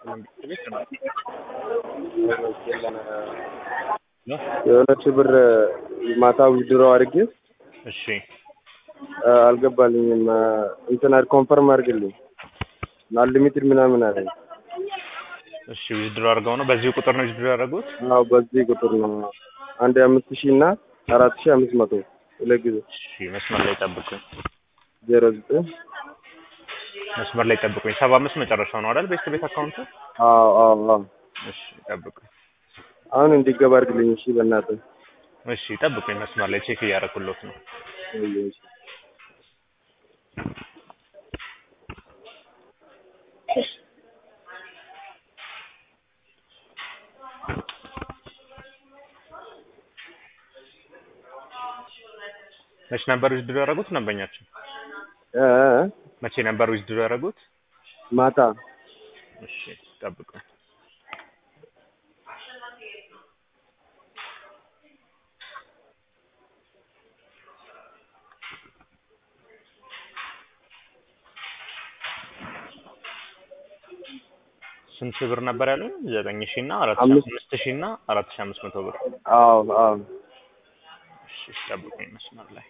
ቤት ነው። የሆነች ብር ማታ ዊድሮ አድርጌ እሺ አልገባልኝም። እንትን ኮንፈርም አድርግልኝ አንሊሚትድ ምናምን አለኝ። እሺ ዊዝድሮ አድርገው ነው። በዚህ ቁጥር ነው ዊዝድሮ ያደረጉት? አዎ በዚህ ቁጥር ነው። አንድ አምስት ሺህ እና አራት ሺህ አምስት መቶ ሁለት ጊዜ እሺ መስመር ላይ ጠብቁኝ። ዜሮ ዘጠኝ መስመር ላይ ጠብቁኝ። ሰባ አምስት መጨረሻው ነው አይደል? ቤስት ቤት አካውንቱ። አዎ አዎ አዎ። እሺ ጠብቁኝ። አሁን እንዲገባ አድርግልኝ እሺ፣ በእናትህ እሺ ጠብቁኝ። መስመር ላይ ቼክ እያደረኩሎት ነው። እሺ። መቼ ነበር ዊዝድሮ ያደረጉት? ደንበኛችን እ እ መቼ ነበር ዊዝድሮ ያደረጉት? ማታ እሺ ጠብቁኝ። ስንት ብር ነበር ያሉኝ? ዘጠኝ ሺህ እና አራት ሺህ አምስት አምስት ሺህ እና አራት ሺህ አምስት መቶ ብር። አዎ አዎ እሺ ጠብቁኝ መስመር ላይ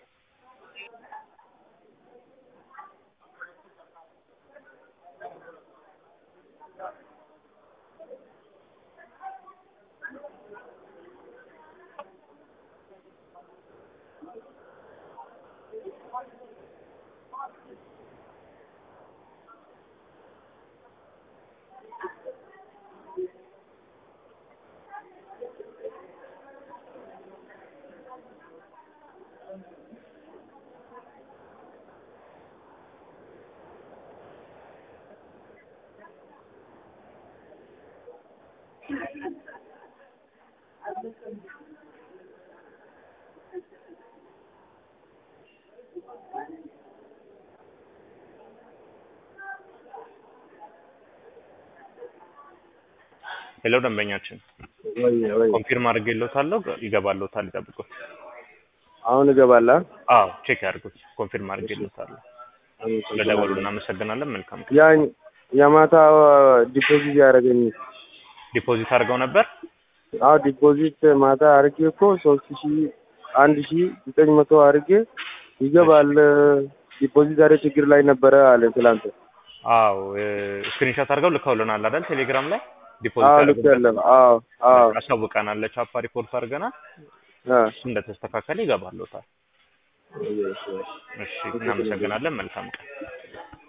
ሄሎ ደንበኛችን ወይ ወይ ኮንፊርም አድርጌልዎታለሁ። ይገባልዎታል። ይጠብቁት። አሁን እገባለሁ። አዎ ቼክ ያድርጉት። ኮንፊርም አድርጌልዎታለሁ። ስለደወሉ እናመሰግናለን። መልካም ቀን። ያ የማታ ዲፖዚት ያደረገኝ ዲፖዚት አድርገው ነበር? አዎ ዲፖዚት ማታ አድርጌ እኮ ሶስት ሺ አንድ ሺ ዘጠኝ መቶ አድርጌ ይገባል። ዲፖዚት ዛሬ ችግር ላይ ነበረ አለ ትላንት። አዎ ስክሪንሾት አድርገው ልከውልናል አይደል? ቴሌግራም ላይ አዎ ዲፖዚት ልክ ያደረጉበት ያለ አዎ አዎ አሳውቀናል። ለቻፓ ሪፖርት አድርገናል። አ እሱ እንደተስተካከለ ይገባልዎታል። እሺ እናመሰግናለን። መልካም ቀን።